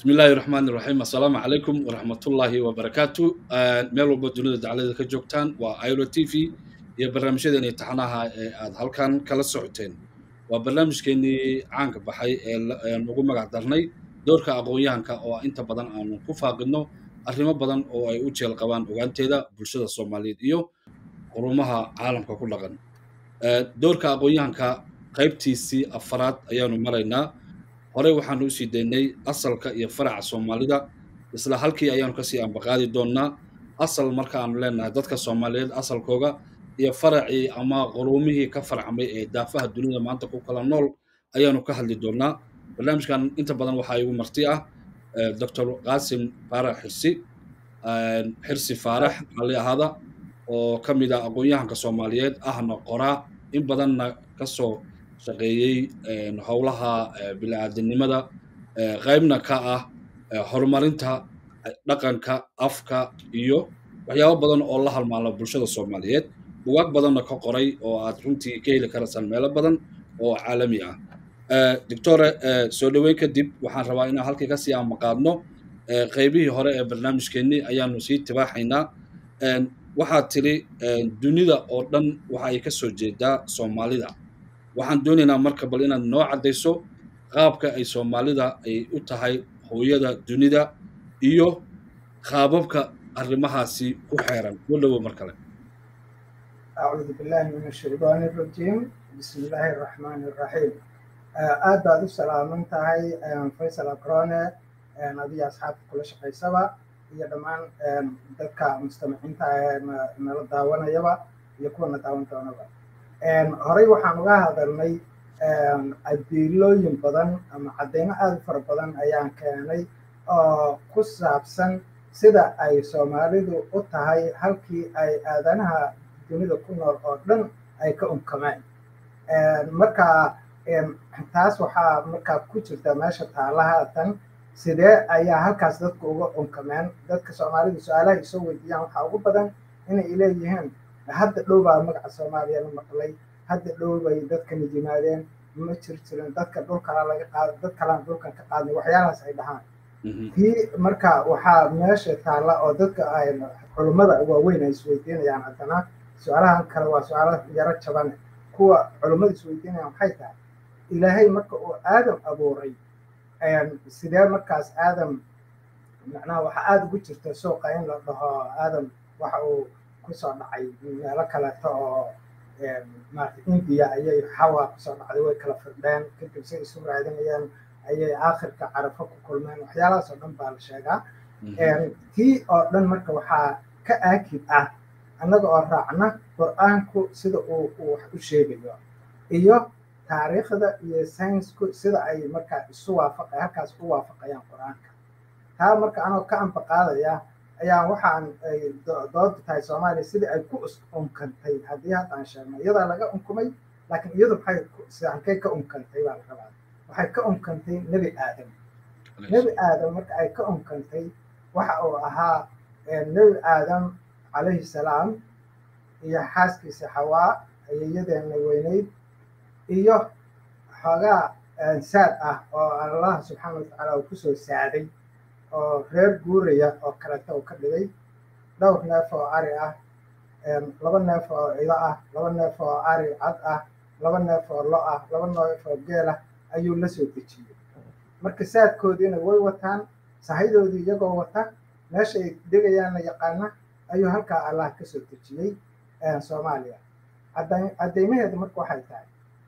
bismi illaahi raxmaan iraxiim assalaamu calaykum waraxmatullaahi wabarakaatu meel walba dunida daclada ka joogtaan waa iro t v iyo barnaamijyadeeni taxanaha ee aad halkan kala socoteen waa barnaamijkeenii caanka baxay ee ugu magac darnay doorka aqoon-yahanka oo inta badan aanu ku faaqidno arrimo badan oo ay u jeel qabaan ogaanteeda bulshada soomaaliyeed iyo qurumaha caalamka ku dhaqan doorka aqoon-yahanka qaybtiisii afaraad ayaanu maraynaa horey waxaanu usii daynay asalka iyo faraca soomaalida isla halkii ayaanu kasii ambaqaadi doonnaa asal markaanu leenahay dadka soomaaliyeed asalkooga iyo faracii ama quruumihii ka farcmay ee daafaha dunida maanta ku kala nool ayaanu ka hadli doonnaa barnaamijkan inta badan waxaa igu marti ah doctor qaasim faarax xirsi xirsi faarax ali ahaada oo ka mid ah aqoon-yahanka soomaaliyeed ahna qoraa in badanna kasoo shaqeeyey howlaha bili-aadinimada qaybna ka ah horumarinta dhaqanka afka iyo waxyaabo badan oo la halmaala bulshada soomaaliyeed bugaag badanna ka qoray oo aad runtii ka heli karaysaan meelo badan oo caalami ah doctore soo dhoweyn kadib waxaan rabaa inaan halkii kasii amaqaadno qaybihii hore ee barnaamijkeennii ayaanu sii tibaaxaynaa waxaad tidhi dunida oo dhan waxa ay ka soo jeedaa soomaalida waxaan doonaynaa marka bal inaad noo caddayso qaabka ay soomaalida ay u tahay hooyada dunida iyo qaababka arrimahaasi ku xeeran soo dhowo mar kale acuudu billahi min ashaydaani arajiim bismi illaahi araxmaani araxiim aad baad u salaaman tahay faysal akrone adiga asxaabta kula shaqaysaba iyo dhammaan dadka mustamaciinta ee nala daawanayaba iyo kuwana daawan doonaba horey waxaan uga hadalnay adiilooyin badan ama caddeymo aada u fara badan ayaan keenay oo ku saabsan sida ay soomaalidu u tahay halkii ay aadanaha dunida ku nool oo dhan ay ka unkameen marka taas waxaa markaa ku jirta meesha taalahaatan sidee ayaa halkaas dadku uga unkameen dadka soomaalidu su-aalaha isoo weydiiyaan waxaa ugu badan inay leeyihiin hadda dhow baa magaca soomaaliya la maqlay hadda dhow bay dadkani yimaadeen ma jir jirin dadka dhulkala laga qaado dad kalaan dhulkan ka qaadnay waxyaalahaas ay dhahaan tii marka waxaa meesha taalla oo dadka ay culummada waaweyn ay isweydiinayaan haddana su-aalahan kale waa su-aalo yaro jaban kuwa culummada isweydiinayaan waxay tahay ilaahay marka uu aadam abuuray sidee markaas aadam macnaha waxaa aada ugu jirta suuqa in la dhaho aadam waxa uu kusoo dhacay meelo kaleeto oo maarata indiya ayay xawa kusoo dhacday way kala firdheen kadib say isu raadinayeen ayay aakhirka carafo ku kulmeen waxyaalahaas oo dhan baa la sheegaa tii oo dhan marka waxaa ka aakid ah annaga oo raacna qur-aanku sida uu uu wax u sheegayo iyo taariikhda iyo saynsku sida ay markaa isu waafaqa halkaas u waafaqayaan qur-aanka taa marka anoo ka ambaqaadaya ayaa waxaan ay dooda tahay soomaaliya sidii ay ku unkantay haddii haddaan sheegno iyadaa laga unkumay laakiin iyadu maxay halkay ka unkantay baa la rabaa waxay ka unkantay nebi aadam nebi aadam marka ay ka unkantay waxa uu ahaa nebi aadam calayhi salaam iyo xaaskiisa xawaa ayeeyadeena weyneyd iyo xoogaa saad ah oo allah subxaana watacaala uu kusoo saaday oo reer guuraya oo kaleeto uu ka dhigay dhowr neef oo ari ah laba neef oo cido ah laba neef oo ari cad ah laba neef oo lo ah laba neef oo geel ah ayuu la soo dejiyey marka saadkoodiina way wataan sahadoodii iyagoo wata meesha ay degayaanna yaqaana ayuu halkaa allah ka soo dejiyey soomaaliya caddeymaheedu marka waxay tahay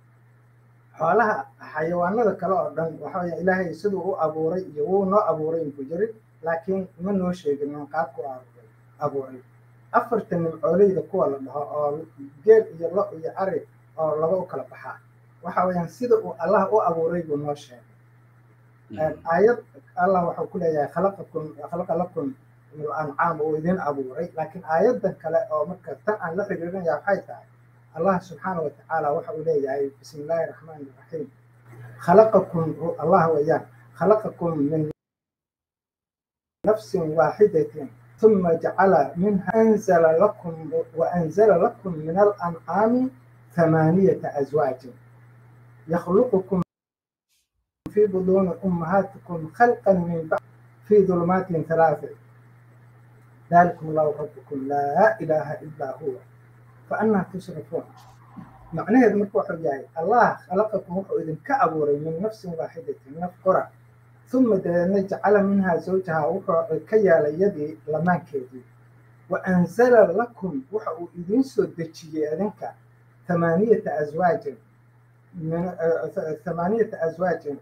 xoolaha xayawaanada kale oo dhan waxawaya ilaahay siduu u abuuray iyo wuu noo abuuray inku jirin laakiin ma noo sheegin min qaabku abuuray afarta nimcooleyda kuwa la dhaho oo geel iyo lo iyo ari oo laba u kala baxaa waxa weyaan sida uu allah u abuuray buu noo sheegay aayad allah waxuu ku leeyahay khalaqakum khalaqa lakum min ancaam uu idin abuuray laakiin aayadan kale oo marka tan aan la xiriirinaya waxay tahay allah subxaana wa tacaala waxa uu leeyahay bismi illaahi raxmaani raxiim khalaqakum allah weeyaan khalaqakum min nafsin waaxidatin ثم جعل منها أنزل لكم وأنزل لكم من الأنعام ثمانية أزواج يخلقكم في بطون أمهاتكم خلقا من بعد في ظلمات ثلاث ذلكم الله ربكم لا إله إلا هو فأنا تصرفون macnaheedu marka wuxuu yahay allah khalaqakum wuxuu idinka abuuray min nafsin waaxidatin naf qura uma dabeedna jacala minhaa zawjaha wuxuu ka yeelay yadii lamaankeedii wa anzala lakum waxa uu idiin soo dejiyey idinka thamaaniyata aswaajin thamaaniyata aswaajin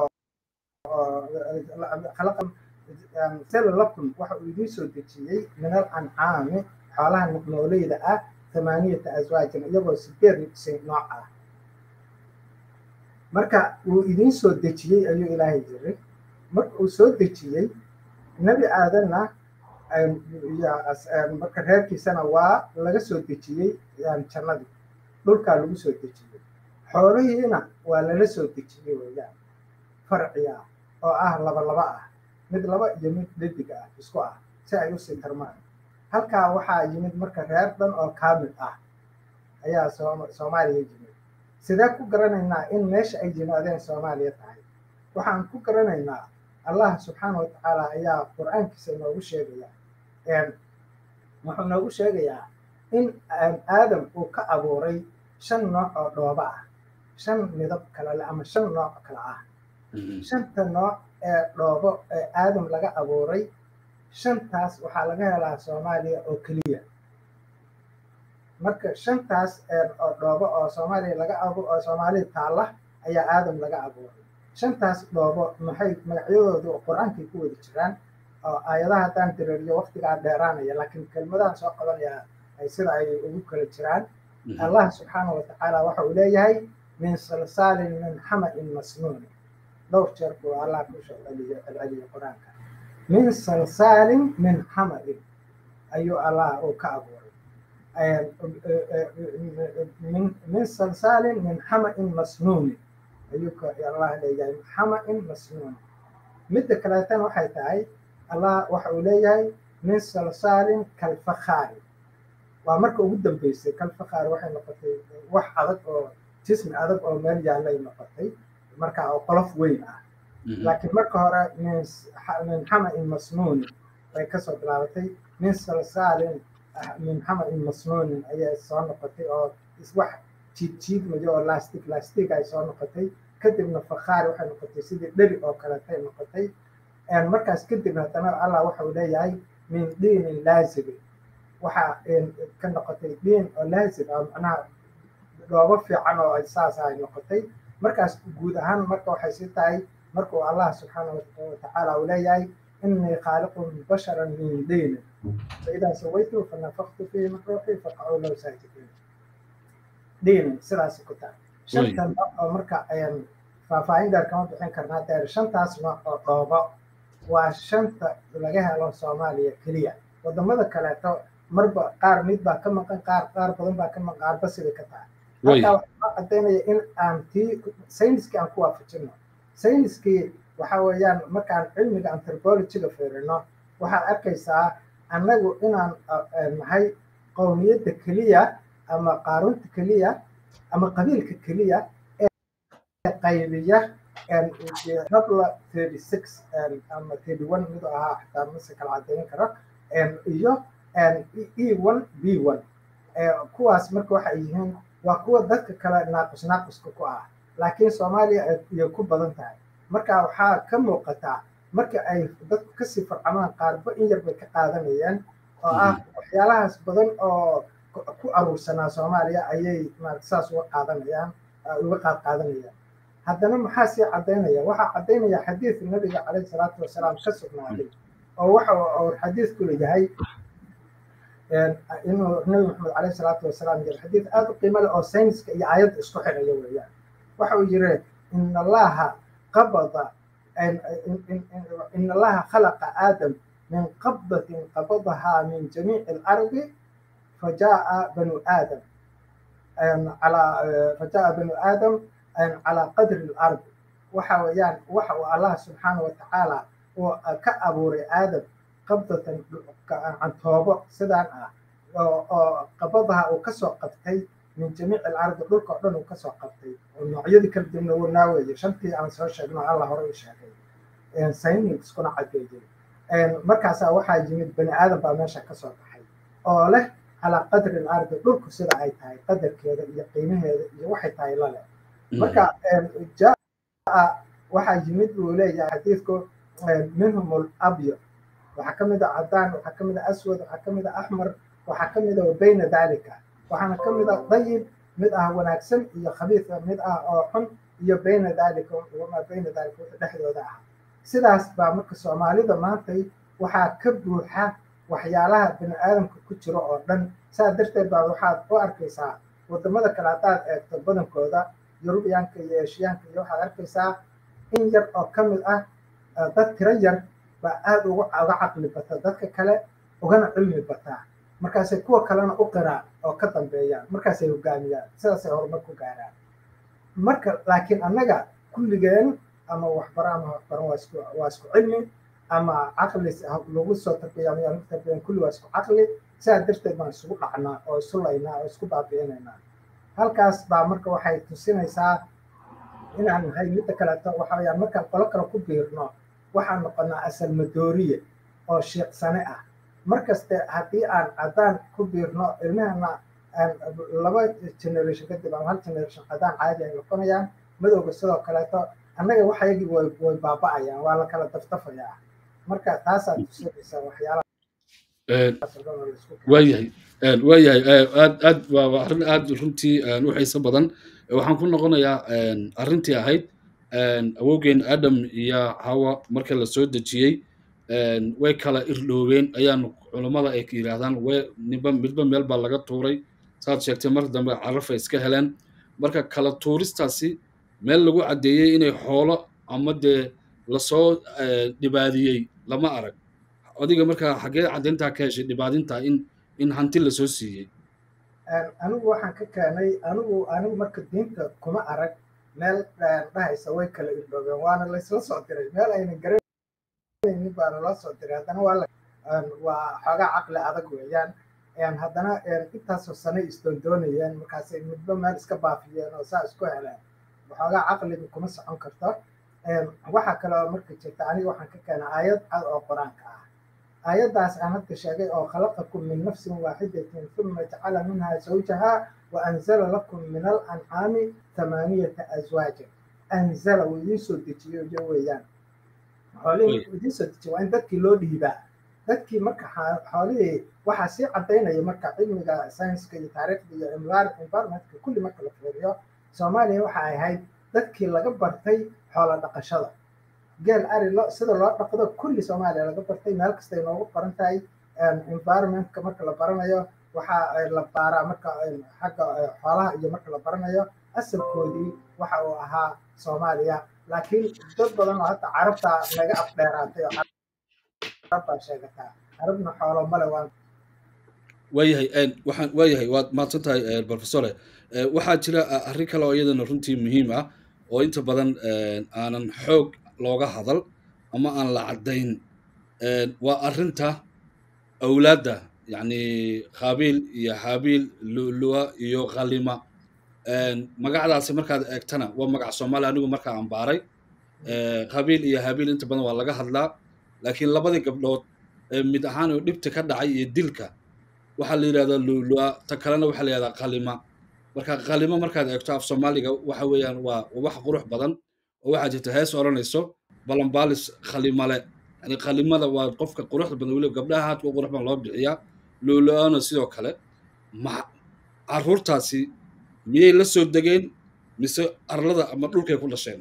anzala lakum waxa uu idiin soo dejiyey min al ancaami xoolaha nooleyda ah ثمانية أزواج iyagoo sideed sin nooc ah marka uu idiin soo dejiyey ayuu ilaahay jiray marka uu soo dejiyey nebi aadanna marka reerkiisana waa laga soo dejiyey jannadii dhulkaa lagu soo dejiyey xoolihiina waa lala soo dejiyey weeyaan farciya oo ah laba laba ah mid laba iyo mid dhadig ah isku ah si ay usii tarmaan halkaa waxaa yimid marka reer dhan oo kaamil ah ayaa soomaaliya yimid sidee ku garanaynaa in meesha ay yimaadeen soomaaliya tahay waxaan ku garanaynaa allah subxaana wa tacaala ayaa qur-aankiisa inoogu sheegaya wuxuu noogu sheegayaa in aadam uu ka abuuray shan nooc oo dhoobo ah shan midab kale leh ama shan nooc kale ah shanta nooc ee dhoobo ee aadam laga abuuray shantaas waxaa laga helaa soomaaliya oo keliya marka shantaas oo dhoobo oo soomaaliya laga abu oo soomaaliya taalla ayaa aadam laga abuuray shantaas dhoobo maxay magacyadoodu qur-aankay ku wada jiraan oo aayadaha haddaan dareeriyo waqtigaa dheeraanaya laakiin kelmadahan soo qabanaya ay sida ay ugu kala jiraan allah subxaana wa tacaala waxa uu leeyahay min salsaalin min xamain masnuuni dhowr jeer buu allah kusoo celiyo celceliyo qur-aanka min salsaalin min xamain ayuu allah uu ka abuuray min salsaalin min xamain masnuuni ayuu allah leeyahay xamain masnuuni midda kaleetana waxay tahay allah waxa uu leeyahay min salsaalin kalfakhaari waa marka ugu dambeysay kalfakhaari waxay noqotay wax adag oo jismi adag oo meel yaallay noqotay marka oo qolof weyn ah laakiin marka hore min xamain masnuunin bay kasoo bilaabatay min salsaalin min xamain masnuunin ayay soo noqotay oo wax jiid jiidmayo oo lastic lastic ay soo noqotay kadibna fakhaari waxay noqotay sidii dheri oo kaletay noqotay markaas kadib haddana allah waxa uu leeyahay min diinin laazibin waxaa ka noqotay diin oo laazib ah macnaha dhoobo fiican oo saas ay noqotay markaas guud ahaan marka waxay si tahay markuu allah subxaana watacaala uu leeyahay inii khaaliqun basharan min diinin faidaa sawaytu fanafaktu fihi min ruuxi faqacuu low saajidiin diinin sidaas ku tahay shanta nooc oo marka faahfaahin dheer kama bixin karnaa deer shantaas nooc oo dhoobo waa shanta laga helo soomaaliya keliya wadamada kaleeto marba qaar mid baa ka maqan qaar qaar badan baa ka maqan qaarba sibay ka tahay halkaa waxaa caddaynaya in aan tii sayniskii aan ku waafajino sayniskii waxa weeyaan markaan cilmiga anthropologyga fiirino waxaad arkaysaa annagu inaan nahay qowmiyadda keliya ama qaarunta keliya ama qabiilka keliya ee qaybiya rabla thirty six ama thirty one miduu ahaa xitaa mase kala caddayn karo iyo e one b one kuwaas marka waxay yihiin waa kuwa dadka kale naaqus naaquska ku ah laakiin soomaaliya ayay ku badan tahay marka waxaa ka muuqataa marka ay dadku kasii farcamaan qaarba in yar bay ka qaadanayaan oo ah waxyaalahaas badan oo ku aruursanaa soomaaliya ayay saas uga qaadanayaan uga qaad qaadanayaan haddana maxaa sii caddaynaya waxaa caddaynaya xadiid nabiga caleyhi salaatu wasalaam ka sugnaaday oo waxa uu xadiidku leeyahay inuu nabi maxamed caleyhi salaatu wasalaam yiri xadiid aada u qiimo leh oo sayniska iyo aayadda isku xiraya weeyaan waxa uu yiri in allaha qabada in allaha khalaqa aadam min qabdatin qabadahaa min jamiici alardi fajaaa banu aadam calaa fajaaa banu aadam calaa qadri alardi waxa weeyaan waxa uu allah subxaana wa tacaala uu ka abuuray aadam qabdatan cantoobo sidaan ah oo qabadaha uu kasoo qabtay min jamiici alcardi dhulka oo dhan uu kasoo qabtay oo noocyadii kala duwana wuu naaweeye shantii aan soo sheegno alla hore u sheegay sayniskuna cadeeyey markaasaa waxaa yimid bani aadan baa meesha kasoo baxay oo leh calaa qadri alcardi dhulku sida ay tahay qadarkeeda iyo qiimaheeda iyo waxay tahay lale marka jaa waxaa yimid buu leeyahay xadiidku minhum alabyad waxaa ka mid a cadaan waxaa ka mid a aswad waxaa ka mid a axmar waxaa ka mid a bayna dalika waxaana ka mid a dayib mid ah wanaagsan iyo khabiisa mid ah oo xun iyo bayna dalika wamaa bayna dalika wixii dhexdooda ah sidaas baa marka soomaalida maantay waxaa ka buuxa waxyaalaha bani aadamka ku jiro oo dhan saa darteed baa waxaad u arkaysaa wadamada kale haddaad eegto badankooda yurubiyaanka iyo eshiyaanka iyo waxaad arkaysaa in yar oo ka mid ah dad tiro yar baa aada uga uga caqli bata dadka kale ugana cilmi bataa markaasay kuwa kalena u qiraan oo ka dambeeyaan markaasay hogaamiyaan sidaasay horumar ku gaaraan marka laakiin annaga kulligeen ama waxbaro ama waxbaran waa isku waa isku cilmi ama caqli lagu soo tarbiya ama lagu tarbiyan kulli waa isku caqli sidaa darteed baan isugu dhacnaa oo isu laynaa oo isku baabi'inaynaa halkaas baa marka waxay tusinaysaa inaan nahay midda kaleeto waxa weyaan markaan qolo kale ku biirno waxaan noqonaa asal madooriye oo shiiqsane ah markaste haddii aan caddaan ku biirno ilmahana laba generation kadib ama hal generation caddaan caadi ay noqonayaan madowga sidoo kaleeto annaga waxayagii way way baaba'ayaan waa la kala dafdafayaa marka taasaa tusinaysa waxyaalaha waayahay waayahay aad aad waa arrin aad runtii u xiiso badan waxaan ku noqonayaa arrintii ahayd awowgeen adam iyo hawa marka la soo dejiyey way kala irdhoobeen ayaan culammada ay yidhaahdaan way niba midba meel baa laga tuuray saad sheegtay mar dambe carafay iska heleen marka kala tuuristaasi meel lagu caddeeyey inay xoolo ama dee lasoo dhibaadiyey lama arag adiga markaa xaggee caddayntaa ka heshay dhibaadinta in in hanti lasoo siiyey anigu waxaan ka keenay anigu anigu marka diinta kuma arag meel dhahaysa way kala irdhoobeen waana laysla soo diray meel ayna garanaynin baana loo soo diray haddana waa waa xoogaa caqli adag weeyaan haddana intaasoo sane isdoondoonayeen markaasay midba meel iska baafiyeen oo saa isku heleen waxoogaa caqliga kuma socon karto waxaa kaloo marka jirta aniga waxaan ka keenay aayad cad oo qur-aanka ah aayaddaas aan hadda sheegay oo khalaqakum min nafsin waaxidatin uma jacala minha zawjaha wa anzala lakum min alancaami thamaaniyata azwaaja anzala wuu idiin soo dejiyo iyo weeyaan xoolihii idiin soo dejiyo waa in dadkii loo dhiibaa dadkii marka xoolihii waxaa sii caddaynaya marka cilmiga saynska iyo taariikhda iyo environmentka kulli marka la fiiriyo soomaaliya waxa ay ahayd dadkii laga bartay xoola dhaqashada geel ari lo sida loo dhaqdo kulli soomaaliya laga bartay meel kastay noogu baran tahay environmentka marka la baranayo waxaa la baaraa marka xagga xoolaha iyo marka la baranayo asalkoodii waxa uu ahaa soomaaliya laakiin dad badan oo hadda carabta naga afdheeraatay oo carabbaa sheegataa carabna xoolo male waan waayahay waxaan waayahay waad mahadsan tahay professore waxaa jira arrin kale oo iyadana runtii muhiim ah oo inta badan aanan xoog looga hadal ama aan la caddayn waa arrinta awlaadda yacni qaabiil iyo haabiil lu'lu'a iyo khalima magacdaasi markaad eegtana waa magac soomaaliya anigu markaa aan baaray qabiil iyo haabiil inta badan waa laga hadlaa laakiin labadii gabdhood mid ahaan oo dhibta ka dhacay iyo dilka waxaa la yidhahdaa lu'lu'a ta kalena waxaa la yidhahdaa qalima marka qalimo markaad eegto af soomaaliga waxa weeyaan waa wax qurux badan oo waxaa jirta hees odhanayso balambaalis khalimale yani qalimada waa qofka quruxda badan weliba gabdhaha haadka qurux badan loo bixiyaa lu'lu'ana sidoo kale ma carruurtaasi miyay la soo degeen mise arlada ama dhulkay ku dhasheen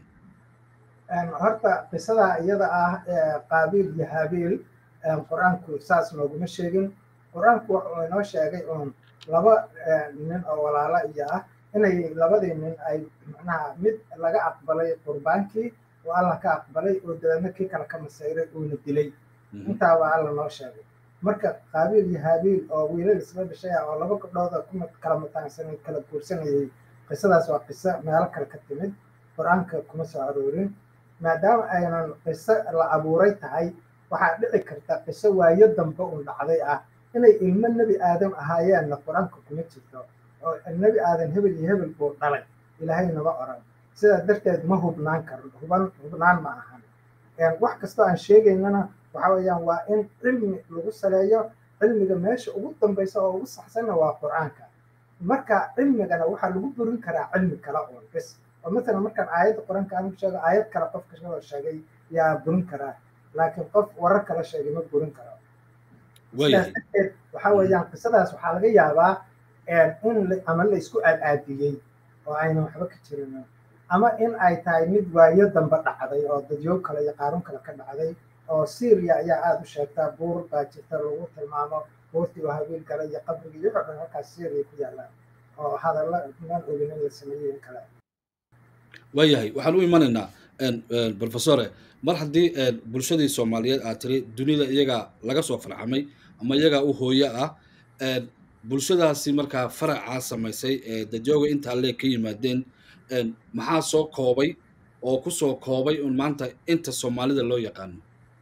horta qisada iyada ah qaabiil iyo haabiil qur-aanku saas nooguma sheegin qur-aanku wuxuu inoo sheegay uun laba nin oo walaalo iyo ah inay labadii nin ay macnaha mid laga aqbalay qurbaankii oo allah ka aqbalay oo dabeedna kii kale ka masayray uuna dilay intaaba alla noo sheegay marka qaabiil iyo haabiil oo wiilal isla dhashay ah oo laba gabdhooda ku kala mataansanay kala guursanayay qisadaas waa qiso meelo kale ka timid qur-aanka kuma soo aroorin maadaama aynan qiso la abuuray tahay waxaa dhici karta qiso waayo dambe un dhacday ah inay ilmo nebi aadam ahaayeenna qur-aanka kuma jirto oo nebi aadan hebel iyo hebel buu dhalay ilaahay nama oran sidaa darteed ma hubnaan karno huban hubnaan ma ahan wax kastoo aan sheegaynana waxa weeyaan waa in cilmi lagu saleeyo cilmiga meesha ugu dambaysa oo ugu saxsanna waa qur-aanka marka cilmigana waxaa lagu burin karaa cilmi kale uun bes oo matalan markaan aayadda qur-aanka aan sheego aayad kale qofka soo sheegay yaa burin karaa laakiin qof warar kala sheegay ma burin karo sidaas darteed waxa weeyaan qisadaas waxaa laga yaabaa in ama la isku aadaadiyey oo aynan waxba ka jirin ama in ay tahay mid waayo dambe dhacday oo dadyo kale iyo qaarun kale ka dhacday oo syria ayaa aada u sheegtaa buur baa jirta lagu tilmaamo buurtii oo habiil gala iyo qabrigii iyo wuxuu dhan halkaas syria ku yaallaan oo hadalla maan ogin in la sameeyey in kale waayahay waxaan u imanaynaa professore mar haddii bulshadii soomaaliyeed aad tiri dunida iyagaa laga soo farxamay ama iyagaa u hooyo ah bulshadaasi markaa faracaa samaysay ee dadyoga intaa leeg ka yimaadeen maxaa soo koobay oo ku soo koobay un maanta inta soomaalida loo yaqaano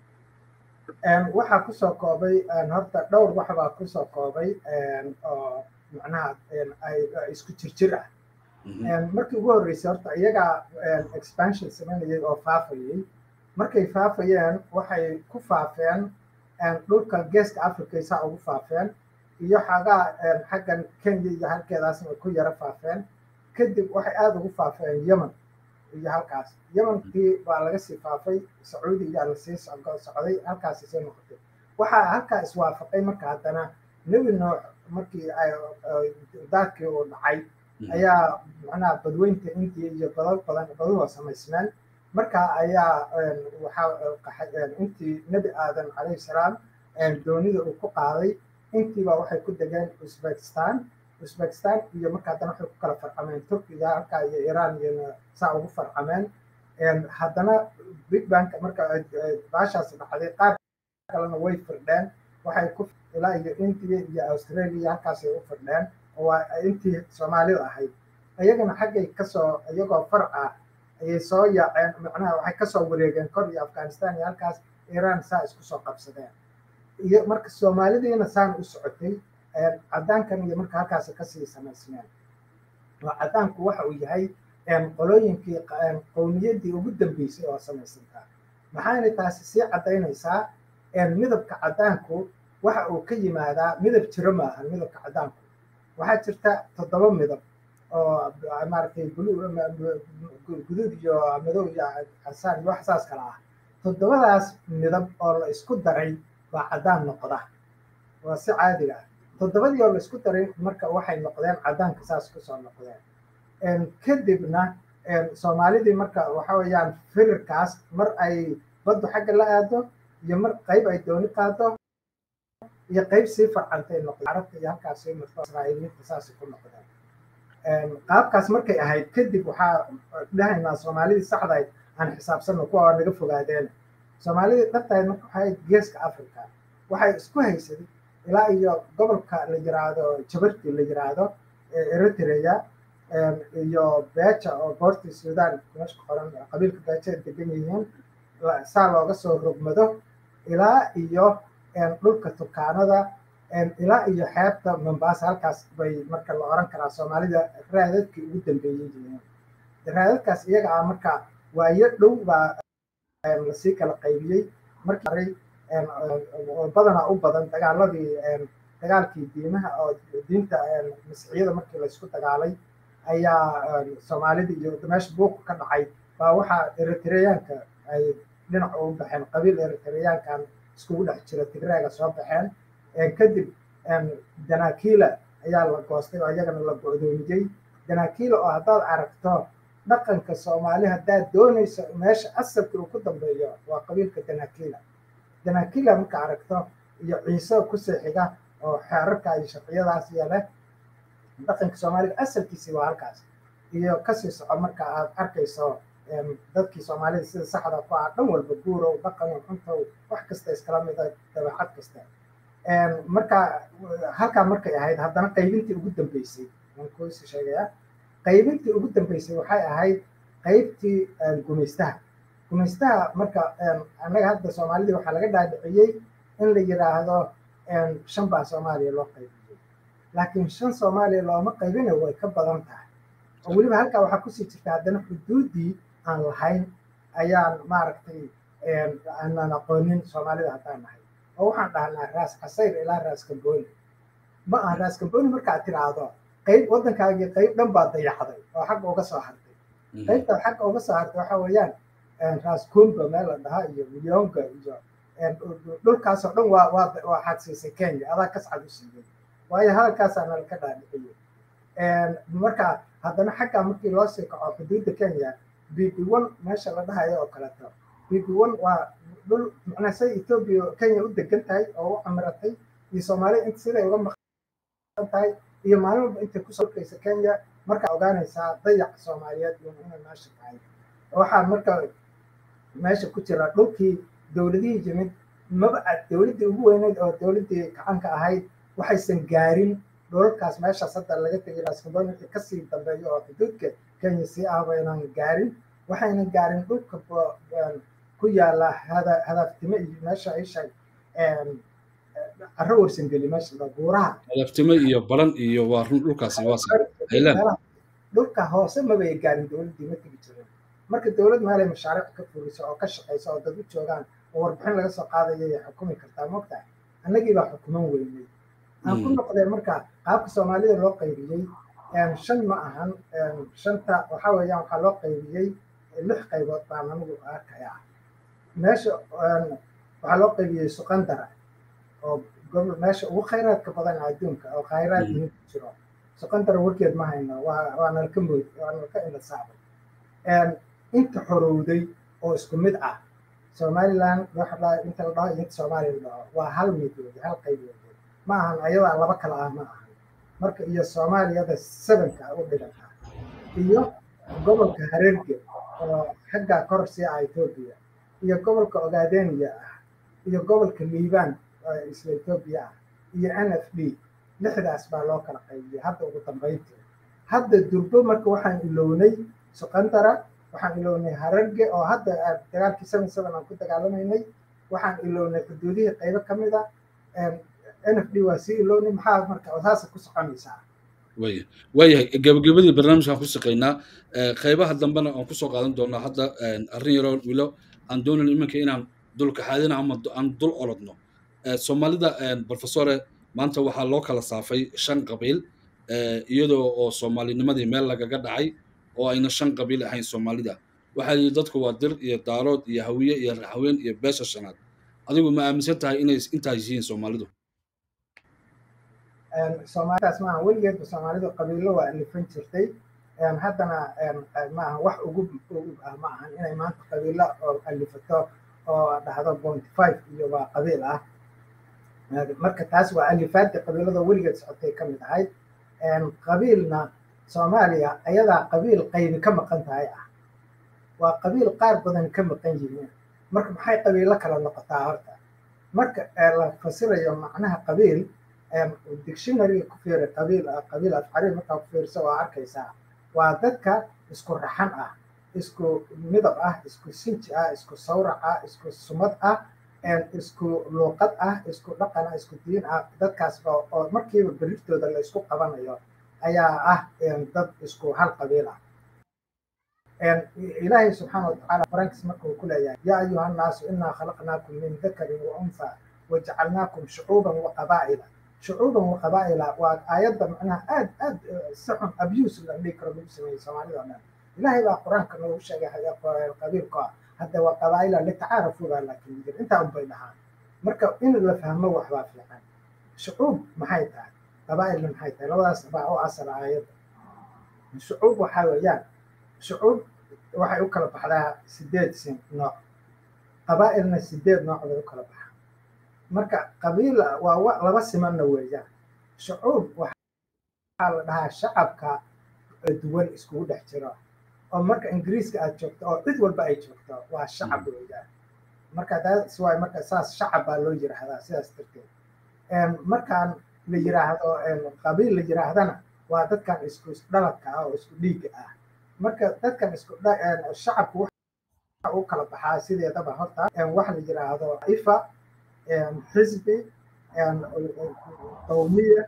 waxaa kusoo koobay horta dhowr waxbaa kusoo koobay oo macnaha isku jirjir ah markii ugu horreysay horta iyagaa expansion samaynayay oo faafayay markay faafayeen waxay ku faafeen dhulka geeska africa saa ugu faafeen iyo xagaa xaggan kenya iyo halkeedaasna ku yara faafeen kadib waxay aada ugu faafeen yemen iyo halkaas yemenkii baa laga sii faafay sacuudi iyaa lasii socday halkaasi sii noqotay waxaa halkaa iswaafaqay marka haddana nebi noox markii daadkii uu dhacay ayaa macnaha badweynta intii iyo badal badan baduhu samaysmeen marka ayaa waxaa intii nebi aadan calayhi salaam doonida uu ku qaaday intiiba waxay ku degeen uzbekistan uzbekistan iyo marka haddana waxay ku kala farcameen turkiga halkaa iyo iran iyo saa ugu farcameen haddana big bank marka baashaas dhacday qaar kalena way firdheen waxay ku ilaa iyo india iyo australia halkaasay u firdheen waa intii soomaalida ahayd iyagana xaggay kasoo iyagoo farc ah ayay soo yaaceen macnaha waxay kasoo wareegeen kor iyo afghanistan iyo halkaas iran saa isku soo qabsadeen iyo marka soomaalidiina saan u socotay caddaankan iyo marka halkaas kasii samaysmeen oo caddaanku waxa uu yahay qolooyinkii qowmiyaddii ugu dambeysay oo samaysantaa maxaana taasi sii caddaynaysaa midabka caddaanku waxa uu ka yimaadaa midab jiro maahan midabka caddaanku waxaa jirta toddoba midab oo maaragtay guduud iyo madow iyo casaan iyo wax saas kala ah toddobadaas midab oo la isku daray baa caddaan noqda waa si caadiga ah toddobadii oo la isku daray marka waxay noqdeen caddaanka saas kusoo noqdeen kadibna soomaalidii marka waxa weeyaan firirkaas mar ay baddu xagga la aado iyo mar qayb ay dooni qaado iyo qayb sii farcantay noqdeen carabta iyo halkaas sii marto israa'iiliinta saasay ku noqdeen qaabkaas markay ahayd kadib waxaa dhahaynaa soomaalidii saxdayd aan xisaabsanno kuwa waa naga fogaadeen soomaalidii dhabtayd marka waxay geeska africa waxay isku haysaday ilaa iyo gobolka la yiraahdo jabarti la yiraahdo eritrea iyo beja oo boorti sudan meesha ku qoran qabiilka beja ay degan yihiin saa looga soo rogmado ilaa iyo dhulka tukaanada ilaa iyo xeebta mombasa halkaas bay marka la oran karaa soomaalida raadadkii ugu dambeeyey yihiin raadadkaas iyaga ah marka waayo dhow baa lasii kala qaybiyey markii badanaa u badan dagaaladii dagaalkii diimaha oo diinta masiixiyada markii laysku dagaalay ayaa soomaalida iyo meesha buuqa ka dhacay baa waxaa eritreyaanka ay dhinac ugu baxeen qabiil eritreyaankan iskugu dhex jira tigreega soo baxeen kadib danakila ayaa la goostay oo iyagana la go'doomiyey danakila oo haddaad aragto dhaqanka soomaali haddaad doonayso meesha asalka uu ku dambeeyo waa qabiilka danakila danakila marka aragto iyo ciise kusii xiga oo xeerarka iyo sharciyadaas iyo leh dhaqanka soomaaliga asalkiisii waa halkaas iyo kasii soco marka aad arkayso dadkii soomaalida sida saxda ku ah dhan walba guurow dhaqanow cuntow wax kasta iskala mida dabeecad kasta marka halkaa markay ahayd haddana qaybintii ugu dambeysay waan kuisi sheegaya qaybintii ugu dambeysay waxay ahayd qaybtii gumaystaha gumaystaha marka annaga hadda soomaalidii waxaa laga dhaadhiciyey in la yiraahdo shan baa soomaaliya loo qaybiyey laakiin shan soomaaliya looma qaybina way ka badan tahay oo weliba halkaa waxaa kusii jirta haddana xuduuddii aan lahayn ayaan maaragtay aanan aqoonin soomaalida haddaan nahay oo waxaan dhahnaa raas casayr ilaa raas kambooni ma aha raas kambooni markaad tiraahdo qayb waddankaagii qayb dhan baa dayacday oo xagga uga soo hartay qaybtaad xagga uga soo hartay waxa weeyaan raas kumba meel la dhahaa iyo milyonga iyo dhulkaasoo dhan waa waa waa xadsiisay kenya adaa kascad u siiyey waayo hadalkaasaa nala ka dhaadhiciyey marka haddana xaggaa markii loo sii kaco xuduudda kenya b b one meesha la dhahayo oo kaleeto b b one waa dhul macnaa say etoobiya kenya u degan tahay oo u camiratay iyo soomaaliya inta siday uga maqan tahay iyo maalin walba intay kusoo kaysa kenya markaa ogaanaysaa dayaca soomaaliyeed iyo inay meesha tahay waxaa marka meesha ku jira dhulkii dowladihii yimid maba dowladdii ugu weyneyd oo dowladdii gacanka ahayd waxaysan gaarin dhulalkaas meeshaas hadda laga tegay raskamboni wixii kasii dambeeyo oo xuduudka kenya sii ah baynan gaarin waxaynan gaarin dhulka ku yaala hadaaftime iyo meesha isha carro warsangeli meesha buuraha hadaftime iyo baran iyo waa run dhulkaasi waa dhulka hoose mabay gaarin dowladdii ma tegi jirin marka dowlad meelay mashaariic ka furiso oo ka shaqayso oo dad u joogaan oo warbixin laga soo qaadayo ay xukumi kartaa mogtahay annagii baa xukuman weynay aan ku noqdeen marka qaabka soomaalida loo qaybiyey shan ma ahan shanta waxa weeyaan waxaa loo qaybiyey lix qaybood baan anigu arkaya meesha waxaa loo qaybiyey suqandara oo gobol meesha ugu khayraadka badan adduunka oo khayraad yihiin ku jiro suqandara warkeed ma hayno waa waa nalka mood waa nalka indhasaabay inta xorowday oo isku mid ah somaliland inta la dhaho iyo inta soomaaliya la dhaho waa hal midood hal qaybood ma ahan ayadaa laba kala ah ma ahan marka iyo soomaaliyada sevenka u dhiganta iyo gobolka hareerge oo xaggaa kor sii ah etoobiya iyo gobolka ogaadeniya ah iyo gobolka liibaan oo isla etoobiya ah iyo n f d lixdaas baa loo kala qaybiyey hadda ugu dambayntii hadda durbo marka waxaan ilownay suqandara waxaan ilownay hararge oo hadda dagaalkii seven seven aan ku dagaalamaynay waxaan ilownay xuduudihii qaybo ka mid a n f d waa sii ilownay maxaa marka saasa ku soconaysaa waya waayahay gabagabadii barnaamijkaan ku shaqaynaa qaybaha dambena aan kusoo qaadan doonaa hadda arrin yaroo wilo aan doonayn iminka inaan dulkaxaadina ama aan dul orodno soomaalida professore maanta waxaa loo kala saafay shan qabiil iyadoo oo soomaalinimadii meel lagaga dhacay oo ayna shan qabiil ahayn soomaalida waxaa yidhi dadku waa dir iyo daarood iyo hawiye iyo raxween iyo beesha shanaad adigu ma aaminsan tahay inay intaas yihiin soomaalidu soomaalidaas maaha weligeedba soomaalidu qabiilo waa alifan jirtay haddana maaha wax ugu ugu ah ma ahan inay maanta qabiilo oo alifato oo dhahdo point five iyo waa qabiil ah marka taas waa alifaadda qabiilada weligeed socotay ka mid ahayd qabiilna soomaaliya ayadaa qabiil qaybi ka maqan tahay ah waa qabiil qaar badan ka maqan yihiin marka maxay qabiilo kala noqotaa horta marka la fasirayo macnaha qabiil dictionary ku fiiri qabiil qabiil afcari markaa ku fiirso waa arkaysaa waa dadka isku raxan ah isku midab ah isku sinji ah isku sawrac ah isku sumad ah isku luuqad ah isku dhaqan ah isku diin ah dadkaas oo markiiba beriftooda la isku qabanayo ayaa ah dad isku hal qabiil ah ilaahay subxaana watacaala quraankiis markuu ku leeyahay yaa ayuha annaasu inaa khalaqnaakum min dakarin wa unfa wajacalnaakum shucuuban wa qabaa'ila shucuuban wa qabaa'ila waa aayadda macnaha aad aad si xun abuse la dhihi karo lagu sameeyey soomaalida oo dhan ilaahay baa qur-aanka noogu sheegay qabiilka ah hadda waa qabaa'ila litacaarafu baa laakiin jir intaa unbay dhahaan marka in la fahmo waxbaa fiican shucuub maxay tahay qabaa'ilna maxay tahay labadaas baa u asal aayadda shucuub waxaa weeyaan shucuub waxay u kala baxdaa sideed sin nooc qabaa'ilna sideed nooc bay u kala baxaa marka qabiil waa laba simanna weeyaan shucuub waxaa la dhahaa shacabka duwan iskugu dhex jiro oo marka ingiriiska aad joogto oo cid walba ay joogto waa shacab weeyaan marka taas waay marka saas shacab baa loo yiraahdaa sidaas darteed markaan la yiraahdo qabiil la yiraahdana waa dadkan isku dhaladka ah oo isku dhiigga ah marka dadkan isku shacabku waxa u kala baxaa sideedaba horta waxa la yiraahdo ifa xisbi qowmiya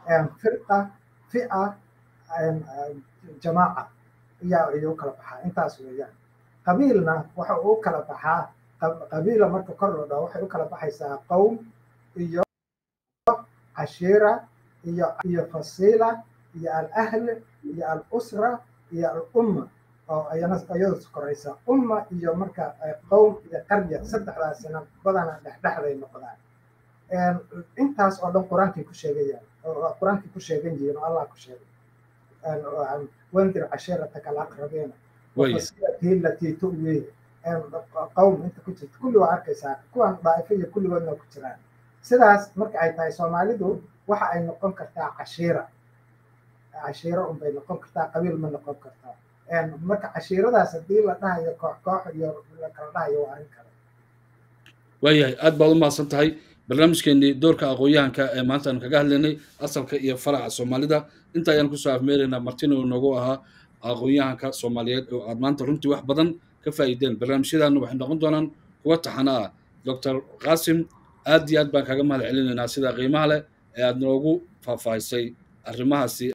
firqa fi'a jamaaca ayaa ayuu kala baxaa intaas weeyaan qabiilna waxa uu kala baxaa qabiila marka kor loo dhaho waxay u kala baxaysaa qowm iyo cashiira iyo iyo fasiila iyo alahl iyo alusra iyo alumma oo ayana iyadu koraysa umma iyo marka qowm iyo qarya saddexdaasina badana dhexdhexday noqdaan intaas oo dhan qur-aankay ku sheegayaan qur-aankay ku sheegan yihiin oo allah ku sheegay wandir cashiirataka alaqrabiina wafasilatii latii tu'wii qowm inta ku jirta kulli waa arkaysaa kuwan daa'ifo iyo kulligoodna ku jiraan sidaas marka ay tahay soomaalidu waxa ay noqon kartaa cashiira cashiiro unbay noqon kartaa qabiil ma noqon kartaa marka cashiiradaas haddii la dhahayo koox koox iyo la kala dhahayo waa arrin kale waayahay aad baad u mahadsan tahay barnaamijkeenii doorka aqoon-yahanka ee maanta aan kaga hadlaynay asalka iyo faraca soomaalida inta ayaan kusoo afmeeraynaa martina uu noogu ahaa aqoon-yahanka soomaaliyeed oo aad maanta runtii wax badan ka faa'iideen barnaamijyadaana waxay noqon doonaan kuwa taxana ah doctor qaasim aad iyo aad baan kaga mahad celinaynaa sida qiimaha leh ee aad noogu faahfaahisay arrimahaasi